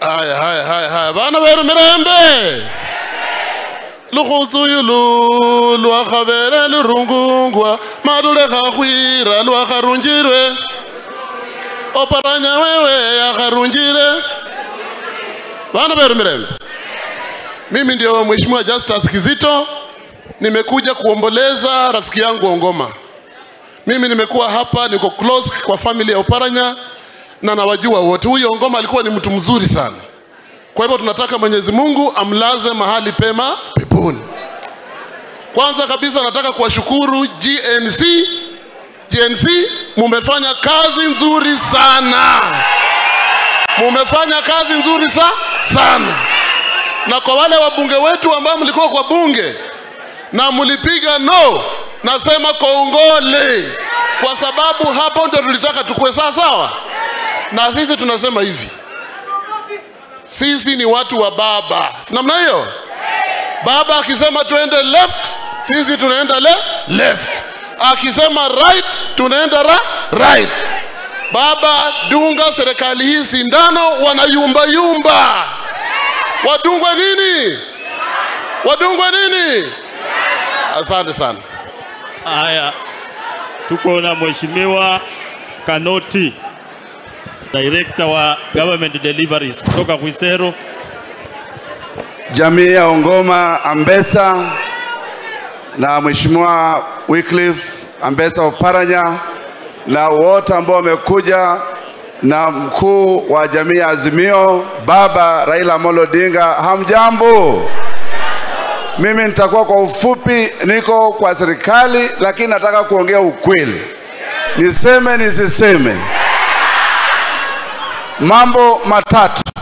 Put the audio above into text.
haya haya haya haya bana beru mirembe lukhuzuyulu lwakhabele lurungungwa malule khakhwira lwakharunjirwe oparanya wewe yakharunjire bana beru mirembe mimi ndio mheshimiwa Justus Kizito nimekuja kuomboleza rafiki yangu Ongoma mimi nimekuwa hapa niko close kwa family ya Oparanya na nawajua wote huyo Ongoma alikuwa ni mtu mzuri sana kwa hivyo tunataka Mwenyezi Mungu amlaze mahali pema peponi. Kwanza kabisa nataka kuwashukuru GNC. GNC mumefanya kazi nzuri sana, mumefanya kazi nzuri sa sana. Na kwa wale wabunge wetu ambao mlikuwa kwa bunge na mlipiga no, nasema kongole, kwa sababu hapo ndio tulitaka tukue sawa sawa. Na sisi tunasema hivi, sisi ni watu wa baba, si namna hiyo? Baba akisema tuende left, sisi tunaenda le left. Akisema right, tunaenda ra right. Baba, dunga serikali hii sindano, wanayumba yumba. Wadungwe nini? Wadungwe nini? Asante sana. Haya, tuko na mheshimiwa Kanoti, director wa government deliveries kutoka Kwisero. jamii ya Ongoma Ambesa na Mheshimiwa Wycliffe Ambesa Oparanya na wote ambao wamekuja na mkuu wa jamii ya Azimio Baba Raila Amolo Odinga, hamjambo? Mimi nitakuwa kwa ufupi, niko kwa serikali, lakini nataka kuongea ukweli. Niseme nisiseme? Mambo matatu.